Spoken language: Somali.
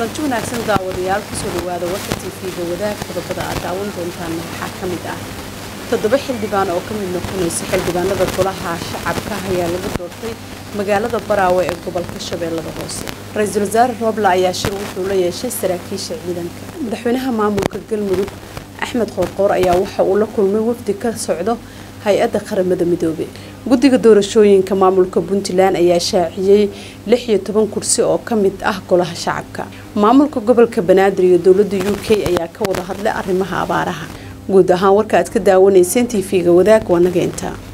kulanti wanaagsan daawadayaal kusoo dhawaada warka tv-ga wadaag qodobada aad daawan doontaan waxaa ka mid ah toddoba xildhibaan oo ka mid noqonaysa xildhibaanada golaha shacabka ayaa lagu doortay magaalada baraawe ee gobolka shabeellada hoose ra-iisul wasaare roobla ayaa shir wuxuu la yeeshay saraakiisha ciidanka madaxweynaha maamulka galmudug axmed qoorqoor ayaa waxa uu la kulmay wafdi ka socdo hay-adda qaramada midoobey guddiga doorashooyinka maamulka puntland ayaa shaaciyey lix iyo toban kursi oo ka mid ah golaha shacabka maamulka gobolka banaadir iyo dowladda u k ayaa ka wada hadlay arrimaha abaaraha guud ahaan warka aad ka daawanayseen tv-ga wadaag waa naga intaa